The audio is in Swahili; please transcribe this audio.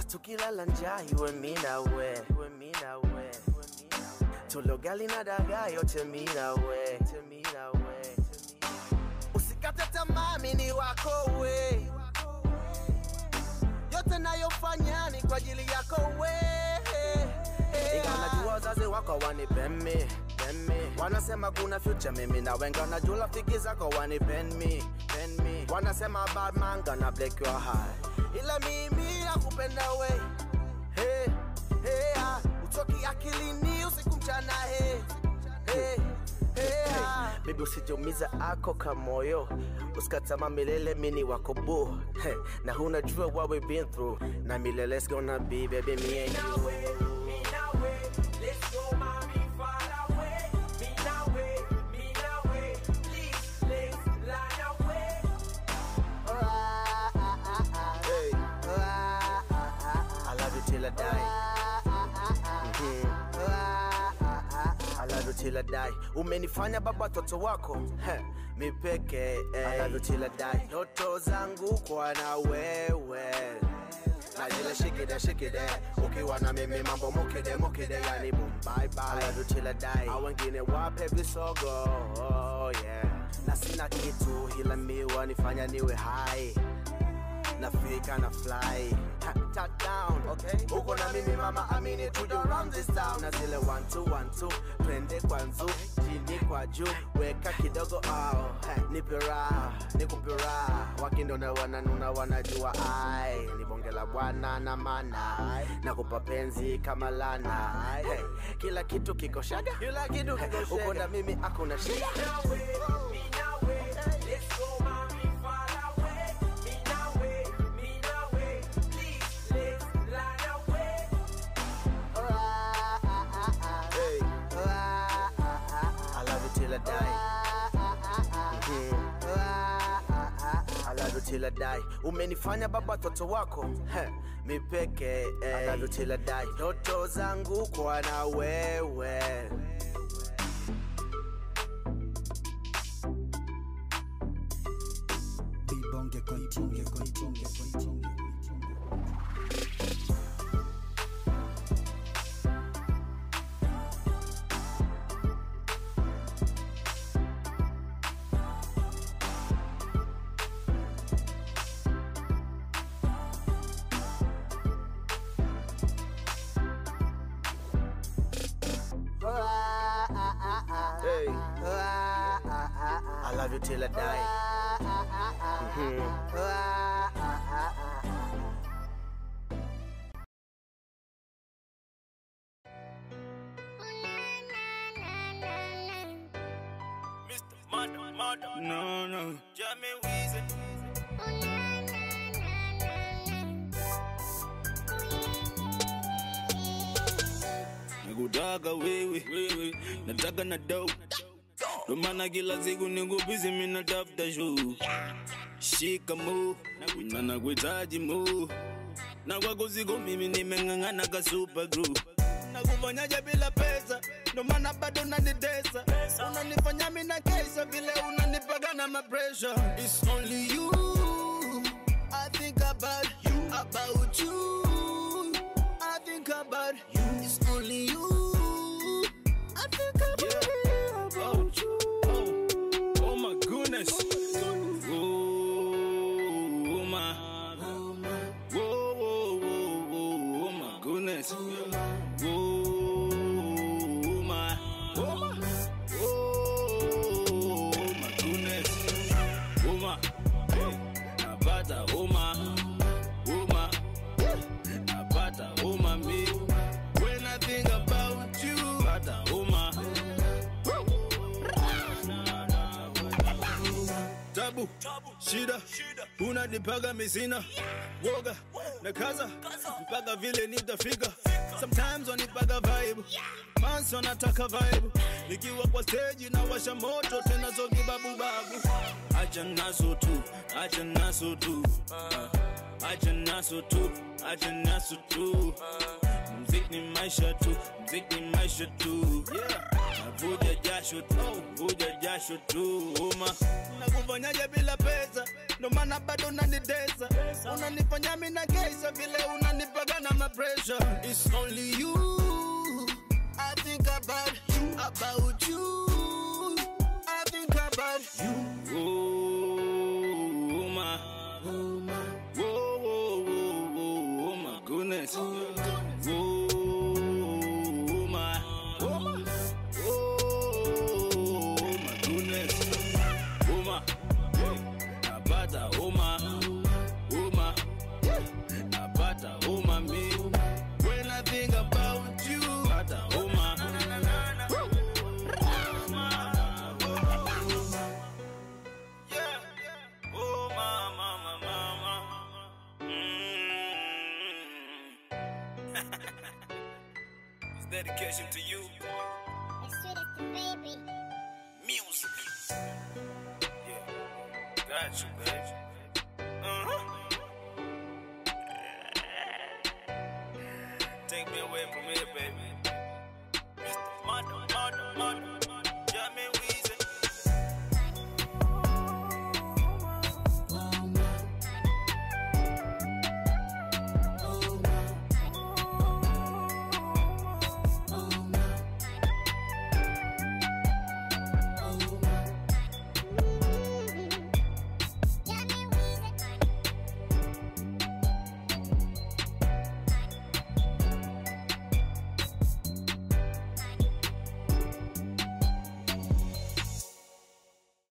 tukilala njaa iwe mi nawe iwe mi nawe tulogali na dagaa yote mi nawe mi nawe usikate tamaa mini wako we yote nayofanya ni kwa ajili yako we ingawa najua wazazi wako wanipemi wanasema kuna future mimi na wengi wanajua rafiki zako wanipen me pen me wanasema bad man gonna break your heart ila mimi nakupenda we hey, hey, ah, utoki akilini usiku mchana hey, hey, hey, ah. Baby usijumiza ako kamoyo usikatama milele mini wako bu hey, na hunajua what we been through na milele's gonna be baby me and you Hey. I love you till I die. Mhm. I love you till I die. Umenifanya baba toto wako Heh, mi peke eh. I love you till I die. Ndoto zangu kwa na wewe na zile shikide shikide ukiwa na mimi mambo mukide mukide yani boom bye bye I love you till I die. Hao wengine wape visogo oh, yeah. na sina kitu ila mi wanifanya niwe high nafika na fly Tap, tap down okay uko na mimi mama amini tujo round this town na zile one two one two twende kwa nzu chini kwa juu weka kidogo oh, hey, nipe raha nikupe raha wakindona wananuna wanajua ai ni bonge la bwana na mana nakupa penzi kama lana hey, kila kitu kiko shaga kila kitu kiko shaga uko na mimi akuna shida Hey. I love you till I die. Mhm. I love you till I die. Umenifanya baba toto wako Heh, mi peke eh. I love you till I die. Ndoto zangu kwa na wewe Bibonge continue, continue, continue. Hey. I love you till I die. Mhm. No, no. Jamie Weezy. Nakutaka wewe, wewe, nataka na dope. Ndo maana kila siku niko busy mimi natafuta show. Shika mo, na nakuhitaji mo. Na kwako siko mimi nimeng'ang'ana ka super group. Nakufanyaje bila pesa? Ndo maana bado unanitesa. Unanifanya mimi na kesha vile unanipaga na ma pressure. It's only you. I think about you, about you. I think about you. It's only you. I think about you, about you. Oh, oh my goodness. Oh, my. Whoa, whoa, whoa, whoa, oh my goodness. Whoa, my. Oh my. Oh, my goodness. Oh my. Napata homa. Homa. Napata homa me. When I think about you. Napata homa. Tabu, shida, unanipaga misina woga na kaza mpaka vile nitafika. Sometimes wanipaga vibe, mansi wanataka vibe, nikiwa kwa stage na washa moto tena zo kibabu babu. Acha naso tu, acha naso tu, uh, acha naso tu, acha naso tu. Mziki ni maisha tu mziki ni maisha tu yeah. navuja jasho tu vuja jasho tu uma nakufanyaje bila pesa ndo maana bado unanitesa unanifanya mi na kesa vile unanipagana na pressure It's only you I think about about you I think about you oh my oh my whoa whoa whoa whoa oh my goodness whoa my oh my oh my goodness oh my napata uma uma napata uma mi when I think about you napata uma Yeah. Oh, mama, mama, mama. Mm. it's dedication to you. As sweet as the baby. Music. Yeah. Got you, baby.